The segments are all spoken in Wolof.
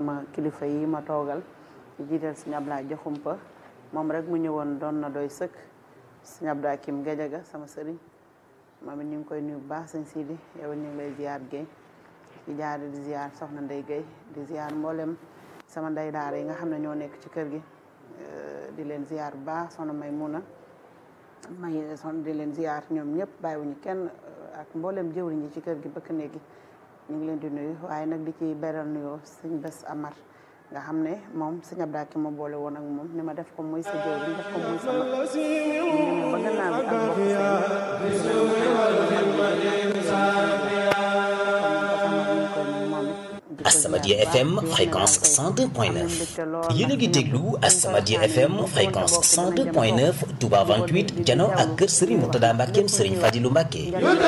sama kilifa yi ma toogal di jiital sëñ Ablaye Jaxumpa moom rek mu ñëwoon doon na doy sëkk sëñ Abdou Akim Gajaga sama sëriñ moom it ñu ngi koy nuyu bu baax sëñ Sidi yow ñu ngi lay ziar Guèye di jaar di ziar soxna Ndey Guèye di ziar mboolem sama ndey daara yi nga xam ne ñoo nekk ci kër gi di leen ziar bu baax soxna May Muna may son di leen ziar ñoom ñëpp bàyyiwuñu kenn ak mboolem jëwriñ yi ci kër gi bëkk néegi ñu ngi leen di nuyu waaye nag di ci beral nuyoo sëñ Bés Amar nga xam ne moom sëñ Abdou Akim ma boole woon ak moom ni ma def ko muy sa jëwriñ def ko muy sama ñu ba gannaaw bi ak bokk As-Samadiyya FM fréquence 102.9 yéen a ngi déglu As-Samadiyya FM fréquence 102.9 Touba 28 jano ak kër Serigne Mourtada Mbackeem Serigne Fadilou Mbacke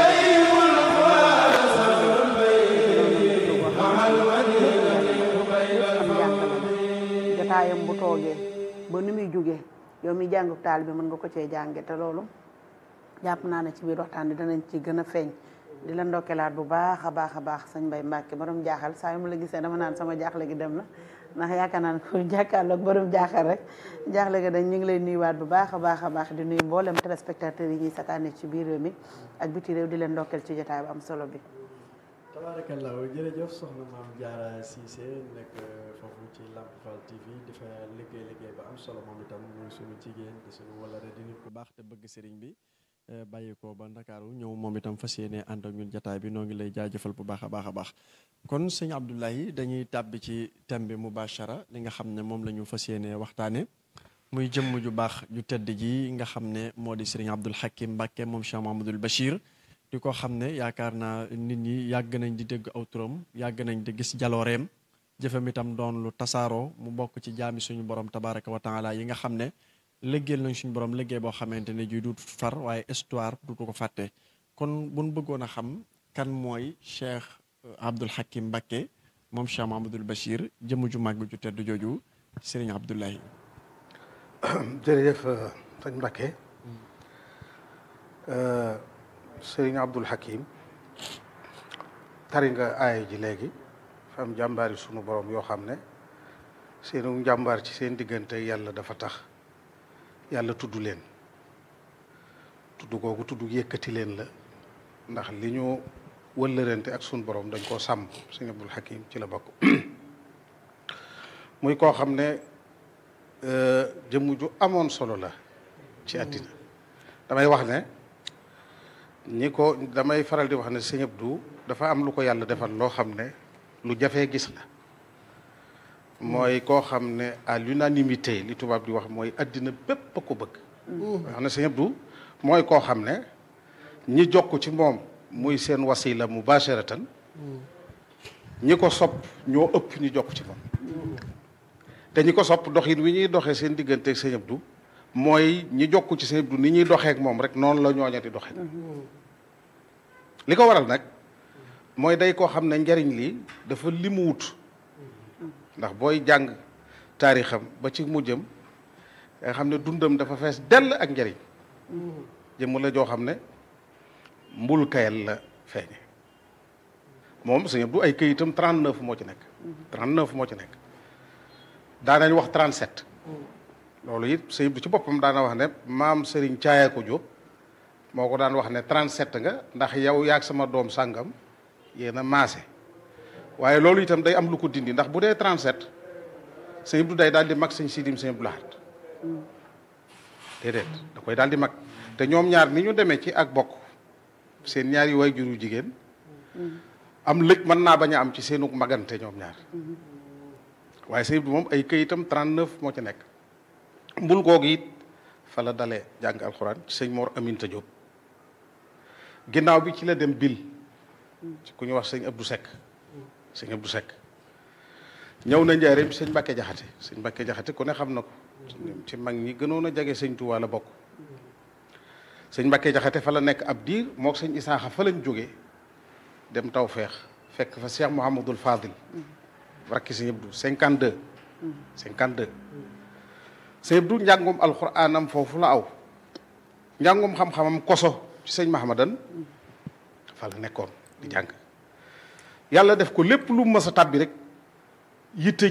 jotaayam bu toogee ba nu muy jógee yow mi jàngu taal bi mën nga ko cee jànge te loolu jàpp naa ne ci biir waxtaan bi danañ ci gën a feeñ di la ndokkelaat bu baax a baax a baax sëñ Mbay Mbàkke borom jaaxal saa yu ma la gisee dama naan sama jaaxle gi dem na ndax yaakaar naa ne ku jàkkaarloog borom jaaxal rek jaaxle gi dañ ñu ngi lay nuyuwaat bu baax a baax a baax di nuyu mboolem téléspectateurs yi ñuy sakaane ci biir réew mi ak biti réew di leen ndokkeel ci jotaay bu am solo bi tabaarakallaa jërëjëf soxna maam Diarra Cissé nekk foofu ci Lamp Fall TV di fa liggéey liggéey ba am solo moom itam muy suñu jigéen di suñu walare di nit ku baax te bëgg sëriñ bi bàyyi ko ba Ndakaaru ñëw moom itam fas yéene ànd ak ñun jataay bi noo ngi lay jaajëfal bu baax a baax a baax kon sëñ Abdoulaye dañuy tàbbi ci thème bi mubashara li nga xam ne moom la ñu fas yéene waxtaane muy jëmm ju baax ju tedd ji nga xam ne moo di sëriñ Abdoul Hakim Mbacke moom Cheikh Mahamadul Bachir di ko xam ne yaakaar naa nit ñi yàgg nañ di dégg aw turam yàgg nañ di gis jalooreem jëfam itam doon lu tasaaroo mu bokk ci jaami suñu borom tabaraka wa taala yi nga xam ne liggéeyal nañ suñu borom liggéey boo xamante ne ji du far waaye histoire du ko fàtte kon buñ bëggoon a xam kan mooy Cheikh Abdoul Hakim Mbacke moom Cheikh Mahamadul Bachir jëmm ju màgg ju tedd jooju Serigne Abdoulaye jërëjëf sëñ Mbacke Serigne Abdoul Hakim tari nga aaya ji léegi fa am jàmbaari sunu borom yoo xam ne seenu njàmbaar ci seen diggante yàlla dafa tax yàlla tudd leen tudd googu tudd yëkkati leen la ndax li ñu wëllërante ak sunu borom dañ koo sàmm Serigne Abdoul Hakim ci la bokk muy koo xam ne jëmm ju amoon solo la ci àddina damay wax ne ñi ko damay faral di wax ne sëñ Abdou dafa am lu ko yàlla defal loo xam ne lu jafee gis la mooy koo xam ne à l'unanimité li tubaab di wax mooy àddina bépp a ko bëgg wax ne sëñ Abdou mooy koo xam ne ñi jokk ci moom muy seen wasila mubasharatan ñi ko sopp ñoo ëpp ñi jokk ci moom te ñi ko sopp doxin wi ñuy doxee seen diggante ak sëñ Abdou mooy ñi jokku ci sëñ Abdou ni ñuy doxee ak moom rek noonu la ñooña di doxee li ko waral nag mooy day koo xam ne njariñ li dafa limu wut ndax booy jàng taarixam ba ci mujjam nga xam ne dundam dafa fees dell ak njariñ jëmm la joo xam ne mbul kayal la feeñe moom sëñ Abdou ay këyitam 39 moo ci nekk 39 moo ci nekk daanañ wax 37 loolu it sëñ Abdou ci boppam daana wax ne maam Serigne Caaya ko Jóob moo ko daan wax ne 37 nga ndax yow yaag sama doom sàngam yéen a maase waaye loolu itam day am lu ko dindi ndax bu dee 37 sëñ Abdou day daal di mag sëñ Sidim sëñ Abdou Lahad déedéet da koy daal di mag te ñoom ñaar ni ñu demee ci ak bokk seen ñaari way juru jigéen am lëj mën naa bañ a am ci seenu magante ñoom ñaar waaye sëñ Abdou moom ay këyitam 39 moo ci nekk mbul googu it fa la dalee jàng alxuraan ci sëñ Mor Aminta Diop ginnaaw bi ci la dem bil ci ku ñu wax sëñ Abdou Seck sëñ Abdou Seck ñëw na njaareem sëñ Mbàkke Jaxate sëñ Mbàkke Jaxate ku ne xam na ko ci mag ñi gënoon a jege sëñ Tuubaa la bokk sëñ Mbàkke Jaxate fa la nekk ab diir mook sëñ Isaaxa fa lañ jógee dem taw feex fekk fa Cheikh Mouhamadul Fadil rakki sëñ Abdou 52 52 sëñ Abdou njàngum alxuraanam foofu la aw njàngum xam-xamam koso ci sëñ Mahamadan fa la nekkoon di jàng yàlla def ko lépp lu mës a tàbbi rek yitte